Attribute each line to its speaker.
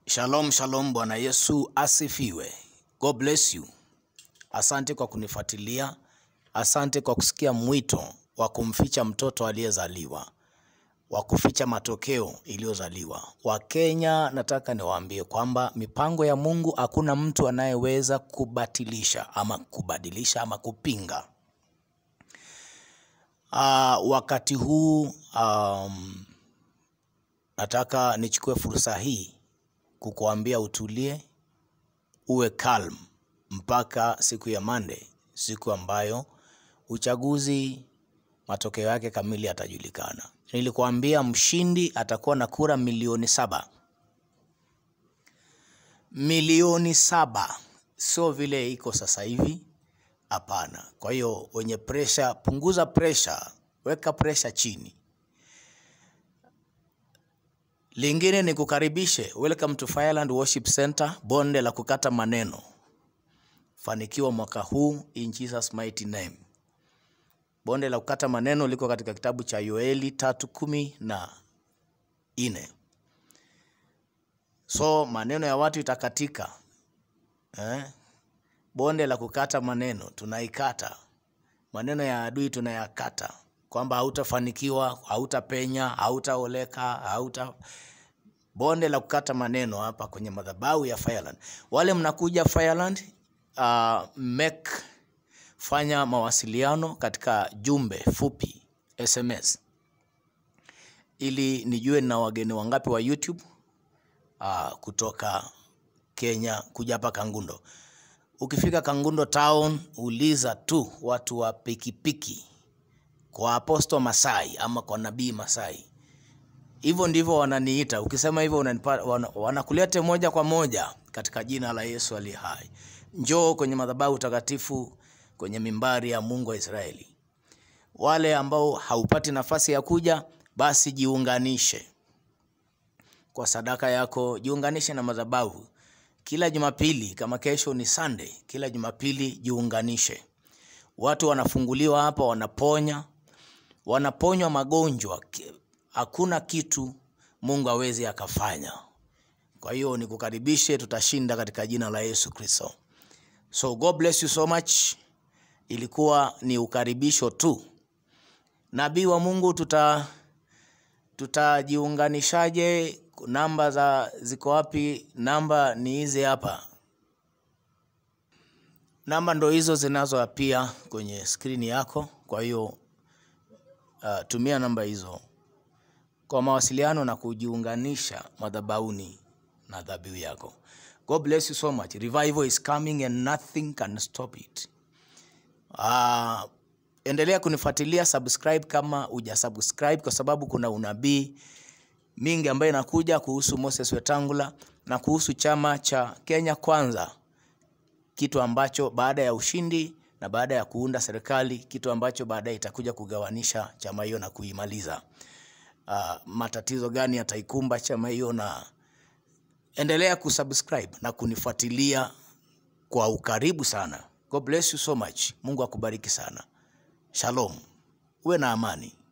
Speaker 1: Shalom, shalom. Bwana Yesu asifiwe. God bless you. Asante kwa kunifuatilia. Asante kwa kusikia mwito wa kumficha mtoto aliyezaliwa, wa kuficha matokeo iliyozaliwa. Wakenya, nataka niwaambie kwamba mipango ya Mungu hakuna mtu anayeweza kubatilisha ama kubadilisha ama kupinga. Ah, wakati huu um, nataka nichukue fursa hii kukuambia utulie, uwe calm mpaka siku ya Monday, siku ambayo uchaguzi matokeo yake kamili yatajulikana. Nilikuambia mshindi atakuwa na kura milioni saba, milioni saba, sio vile iko sasa hivi. Hapana. Kwa hiyo wenye presha, punguza presha, weka presha chini. Lingine ni kukaribishe, welcome to Fireland Worship Center, bonde la kukata maneno. Fanikiwa mwaka huu in Jesus mighty name. Bonde la kukata maneno liko katika kitabu cha Yoeli tatu kumi na nne. So maneno ya watu itakatika eh? Bonde la kukata maneno tunaikata, maneno ya adui tunayakata, kwamba hautafanikiwa, hautapenya, hautaoleka, hauta bonde la kukata maneno hapa kwenye madhabahu ya Fireland. Wale mnakuja Fireland, uh, make fanya mawasiliano katika jumbe fupi SMS ili nijue na wageni wangapi wa YouTube uh, kutoka Kenya kuja hapa Kangundo. Ukifika Kangundo town, uliza tu watu wa pikipiki kwa Apostle Masai ama kwa Nabii Masai. Hivyo ndivyo wananiita. Ukisema hivyo unanipata, wana, wanakulete moja kwa moja katika jina la Yesu aliye hai. Njoo kwenye madhabahu takatifu kwenye mimbari ya Mungu wa Israeli. Wale ambao haupati nafasi ya kuja, basi jiunganishe kwa sadaka yako, jiunganishe na madhabahu kila Jumapili. Kama kesho ni Sunday, kila Jumapili jiunganishe. Watu wanafunguliwa hapa, wanaponya, wanaponywa magonjwa. Ki- Hakuna kitu Mungu hawezi akafanya. Kwa hiyo nikukaribishe, tutashinda katika jina la Yesu Kristo. So God bless you so much. Ilikuwa ni ukaribisho tu. Nabii wa Mungu, tuta tutajiunganishaje? Namba za ziko wapi? Namba ni hizi hapa. Namba ndo hizo zinazoapia kwenye skrini yako. Kwa hiyo uh, tumia namba hizo kwa mawasiliano na kujiunganisha madhabahuni na dhabihu yako. God bless you so much. Revival is coming and nothing can stop it. Ah, endelea kunifuatilia, subscribe kama uja subscribe, kwa sababu kuna unabii mingi ambayo inakuja kuhusu Moses Wetangula na kuhusu chama cha Kenya Kwanza, kitu ambacho baada ya ushindi na baada ya kuunda serikali, kitu ambacho baadaye itakuja kugawanisha chama hiyo na kuimaliza. Ah, matatizo gani yataikumba chama hiyo, na endelea kusubscribe na kunifuatilia kwa ukaribu sana. God bless you so much. Mungu akubariki sana. Shalom. Uwe na amani.